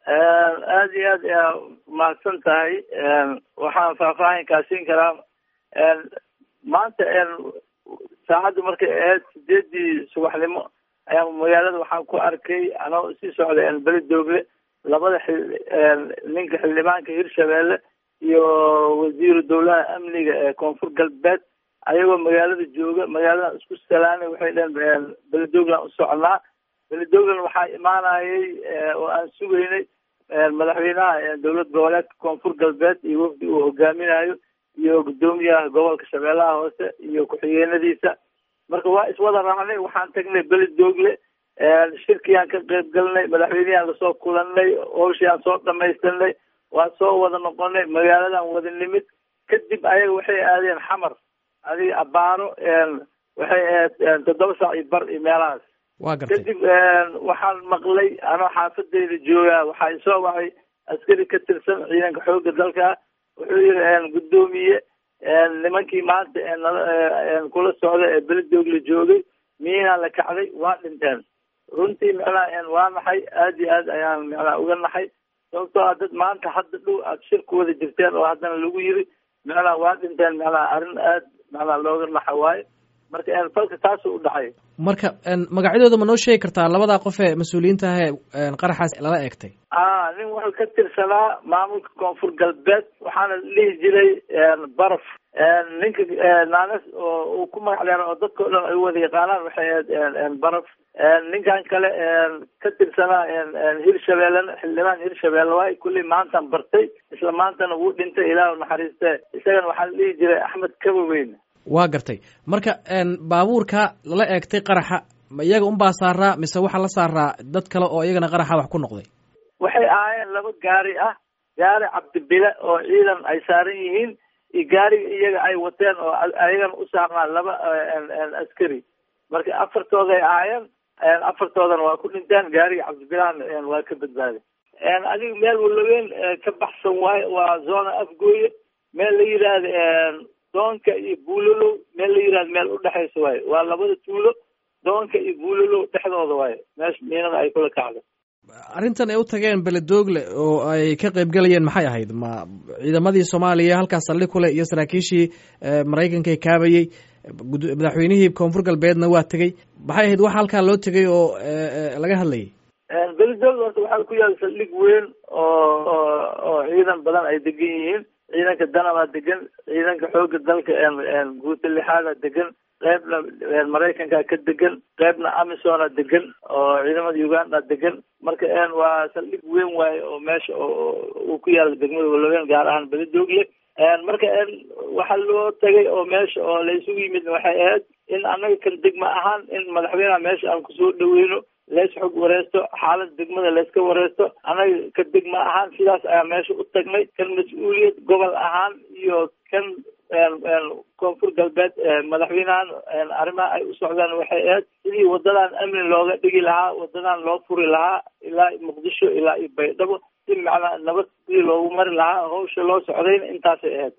aada iyo aad ayaa mahadsan tahay waxaan faahfaahin kaasiin karaa maanta saacaddu markay ahayd sideedii subaxnimo ayaa magaalada waxaan ku arkay anoo sii socday beli doogle labada xil ninka xildhibaanka hirshabeelle iyo wasiiru dowlaha amniga ee koonfur galbeed ayagoo magaalada jooga magaalada isku salaanay waxay dheheen beledogland u soconaa beledogland waxaa imaanayay oo aan sugaynay madaxweynaha dowlad goboleedka koonfur galbeed iyo wafdi uu hogaaminayo iyo guddoomiyaha gobolka shabeellaha hoose iyo ku-xigeenadiisa marka waa iswada raacnay waxaan tagnay beledoogle shirkiyaan ka qayb galnay madaxweyneyaan lasoo kulanay howshiaan soo dhamaystanay waa soo wada noqonay magaaladan wada nimid kadib ayaga waxay aadeen xamar adiga abaaro waxay ahayd toddoba saac iyo bar iyo meelahaas waa gartay kadib waxaan maqlay anoo xaafadeyda joogaa waxaa isoo wacay askari ka tirsan ciidanka xoogga dalka wuxuu yihi guddoomiye nimankii maanta kula socda ee beledoogle joogay miinaa la kacday waa dhinteen runtii micnaha waa naxay aada iyo aad ayaan micnaha uga naxay sababtoo a dad maanta hadda dhow aada shir ku wada jirteen oo haddana lagu yiri micnaha waa dhinteen micnaha arrin aad macnaha looga naxa waayo marka falka taasuu u dhacay marka magacyadooda ma noo sheegi kartaa labadaa qof ee mas-uuliyiinta ah ee qaraxaas lala eegtay a nin wuxuu ka tirsanaa maamulka koonfur galbeed waxaana la dhihi jiray baraf ninka naanes oo uu ku magac dheera oo dadka o dhan ay wada yaqaanaan waxay ahayd baraf ninkan kale ka tirsanaa hirshabeellena xildhibaan hirshabeelle waay kulli maantaan bartay isla maantana wuu dhintay ilaahu naxariiste isagana waxaa la dhihi jiray axmed kabaweyn waa gartay marka baabuurka lala eegtay qaraxa ma iyaga unbaa saaraa mise waxaa la saaraa dad kale oo iyagana qaraxa wax ku noqday waxay ahaayeen laba gaari ah gaari cabdibile oo ciidan ay saaran yihiin iyo gaariga iyaga ay wateen oo ayagana u saarnaa laba askari marka afartooday ahaayeen afartoodana waa ku dhinteen gaariga cabdibilahana waa ka badbaaday adiga meel walaweyn ka baxsan waayo waa zona afgooye meel la yidhaahda doonka iyo buulalow meel la yihahdo meel udhexaysa waayo waa labada tuulo doonka iyo buulalow dhexdooda waayo meesha miinada ay kula kacdo arrintan ay u tageen beledoogle oo ay ka qayb galayeen maxay ahayd ma ciidamadii soomaaliya halkaas saldhig kule iyo saraakiishii maraykanka ee kaabayey madaxweynihii koonfur galbeedna waa tegey maxay ahayd waxa halkaa loo tegay oo laga hadlayay beledoogle horta waxaa ku yaala saldhig weyn oo oo ciidan badan ay degan yihiin ciidanka danabaa degan ciidanka xoogga dalka guuta lixaada degan qeybna maraykanka ka degan qeybna amisona degan oo ciidamada uganda degan marka waa saldhig weyn waaye oo meesha uu ku yaala degmada walaweyn gaar ahaan beledoogle marka waxaa loo tagay oo meesha oo la isugu yimid waxay ahayd in annaga kan degma ahaan in madaxweyneha meesha aan kusoo dhaweyno lees xog wareysto xaalada degmada layska wareysto annaga ka degma ahaan sidaas ayaa meesha u tagnay kan mas-uuliyad gobol ahaan iyo kan koonfur galbeed madaxweynahan arrimaha ay u socdaan waxay ahayd sidii wadadan amni looga dhigi lahaa wadadan loo furi lahaa ilaa muqdisho ilaa iyo baydhabo si macnaa nabad sidii loogu mari lahaa hawsha loo socdayna intaasay ahayd